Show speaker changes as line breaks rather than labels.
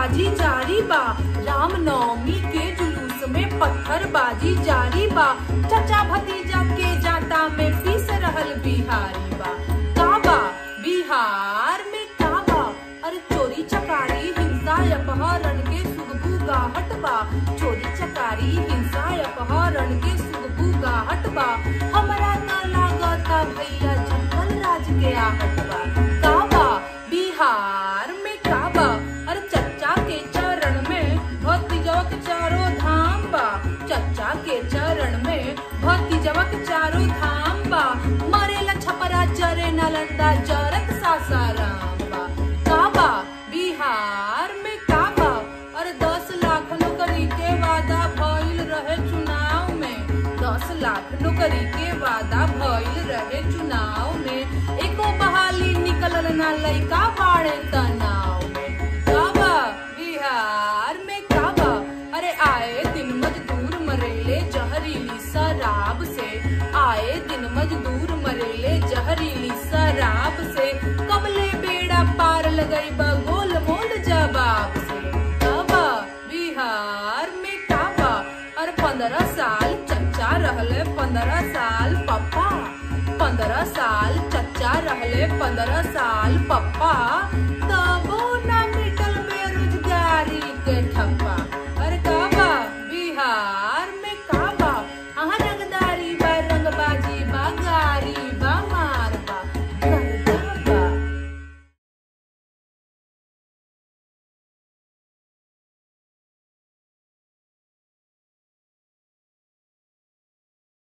बाजी जारी बा राम नवमी के जुलूस में पत्थर बाजी जारी बा चचा भतीजा के जाता में पीस रहल बिहारी बा काबा बिहार में काबा अरे चोरी चकारी हिंसा अपहरण के सुगबू गाहट बा चोरी चकारी हिंसा अपहरण के सुगबू गाहट बा हमरा न लागता भैया जंगल राज के आहट बा काबा बिहार में काबा अरे चच्चा के चरण में भतीजवा के चारों धाम बा चच्चा के चरण में भतीजवा के चारों धाम बा मरेला छपरा जरे नालंदा जरत सासाराम बा काबा बिहार में काबा अरे दस लाख नौकरी के वादा भइल रहे चुनाव में दस लाख नौकरी के वादा भइल रहे चुनाव में एको बहाली निकलल ना लइका बाड़े तनाव में काबा बिहार में काबा अरे आए दिन मजदूर मरेले जहरीली शराब से आए दिन मजदूर मरेले जहरीली शराब से कबले बेड़ा पार लगई बा गोल मोल जवाब से काबा बिहार में काबा अरे पंद्रह साल चच्चा रहले पंद्रह साल पप्पा पंद्रह साल चच्चा रहले पंद्रह साल पप्पा